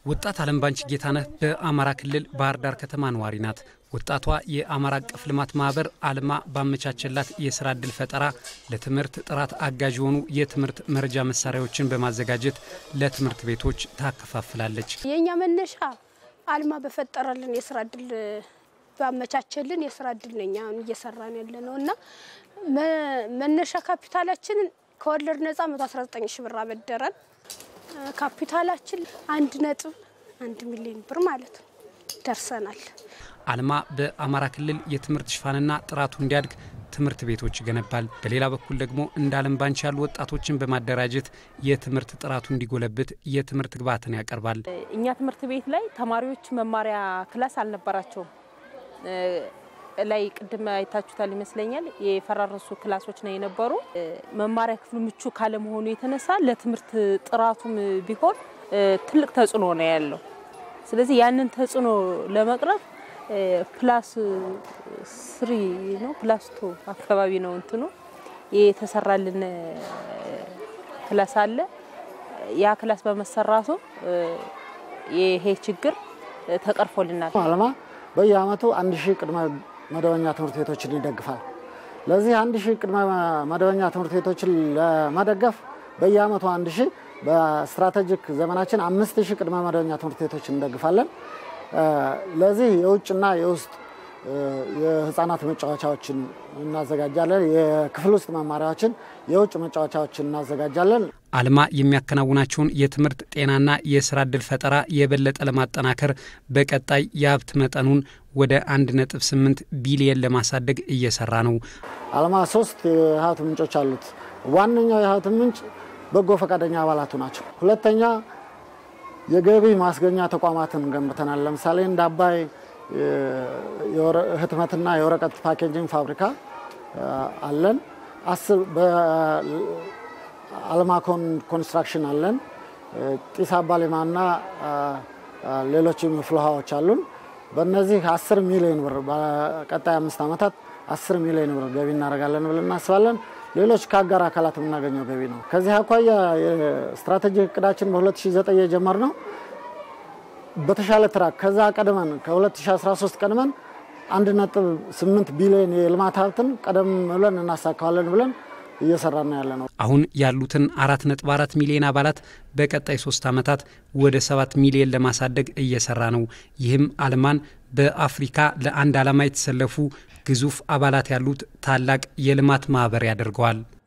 ወጣት አለም ባንች ጌታነህ በአማራ ክልል ባህር ዳር ከተማ ነዋሪ ናት። ወጣቷ የአማራ አቀፍ ልማት ማህበር አልማ ባመቻቸላት የስራ ዕድል ፈጠራ ለትምህርት ጥራት አጋዥ የሆኑ የትምህርት መረጃ መሳሪያዎችን በማዘጋጀት ለትምህርት ቤቶች ታከፋፍላለች። የእኛ መነሻ አልማ በፈጠረልን የስራ እድል ባመቻቸልን የስራ እድል ነው እኛ እየሰራን ያለ ነው እና መነሻ ካፒታላችንን ከወለድ ነጻ 119 ሺ ብር አበደረን። ካፒታላችን አንድ ነጥብ አንድ ሚሊዮን ብር ማለት ነው ደርሰናል። አልማ በአማራ ክልል የትምህርት ሽፋንና ጥራቱ እንዲያድግ ትምህርት ቤቶች ይገነባል። በሌላ በኩል ደግሞ እንደ አለም ባንች ያሉ ወጣቶችን በማደራጀት የትምህርት ጥራቱ እንዲጎለብት የትምህርት ግብዓትን ያቀርባል። እኛ ትምህርት ቤት ላይ ተማሪዎች መማሪያ ክላስ አልነበራቸውም። ላይ ቅድም አይታችሁታል ይመስለኛል። የፈራረሱ ክላሶች ነው የነበሩ። መማሪያ ክፍሉ ምቹ ካለመሆኑ የተነሳ ለትምህርት ጥራቱም ቢሆን ትልቅ ተጽዕኖ ነው ያለው። ስለዚህ ያንን ተጽዕኖ ለመቅረፍ ፕላስ ስሪ ነው ፕላስ ቱ አካባቢ ነው እንትኑ የተሰራልን ክላስ አለ። ያ ክላስ በመሰራቱ ይሄ ችግር ተቀርፎልናል። አልማ በየአመቱ አንድ ሺህ ቅድመ መደበኛ ትምህርት ቤቶችን ይደግፋል። ለዚህ አንድ ሺህ ቅድመ መደበኛ ትምህርት ቤቶችን ለመደገፍ በየአመቱ አንድ ሺህ በስትራቴጂክ ዘመናችን አምስት ሺህ ቅድመ መደበኛ ትምህርት ቤቶችን እንደግፋለን። ለዚህ የውጭና የውስጥ የህፃናት መጫወቻዎችን እናዘጋጃለን። የክፍል ውስጥ መማሪያዎችን፣ የውጭ መጫወቻዎችን እናዘጋጃለን። አልማ የሚያከናውናቸውን የትምህርት ጤናና የስራ ዕድል ፈጠራ የበለጠ ለማጠናከር በቀጣይ የሀብት መጠኑን ወደ 1.8 ቢሊየን ለማሳደግ እየሰራ ነው። አልማ ሶስት የሀብት ምንጮች አሉት። ዋነኛው የሀብት ምንጭ በጎ ፈቃደኛ አባላቱ ናቸው። ሁለተኛ የገቢ ማስገኛ ተቋማትን ገንብተናል። ለምሳሌ እንደ አባይ ህትመትና የወረቀት ፓኬጂንግ ፋብሪካ አለን። አልማኮን ኮንስትራክሽን አለን። ጢስ አባሌማና ሌሎችም ፍልውሃዎች አሉን። በእነዚህ 10 ሚሊዮን ብር በቀጣይ አምስት ዓመታት 10 ሚሊዮን ብር ገቢ እናደርጋለን ብለን እናስባለን። ሌሎች ከአጋር አካላት የምናገኘው ገቢ ነው። ከዚህ አኳያ የስትራቴጂክ እቅዳችን በ2009 የጀመርነው በተሻለ ትራክ ከዛ ቀድመን ከ2013 ቀድመን 1.8 ቢሊዮን የልማት ሀብትን ቀደም ብለን እናሳካዋለን ብለን እየሰራን ያለ ነው። አሁን ያሉትን 4.4 ሚሊዮን አባላት በቀጣይ ሶስት ዓመታት ወደ 7 ሚሊዮን ለማሳደግ እየሰራ ነው። ይህም አልማን በአፍሪካ ለአንድ ዓላማ የተሰለፉ ግዙፍ አባላት ያሉት ታላቅ የልማት ማህበር ያደርገዋል።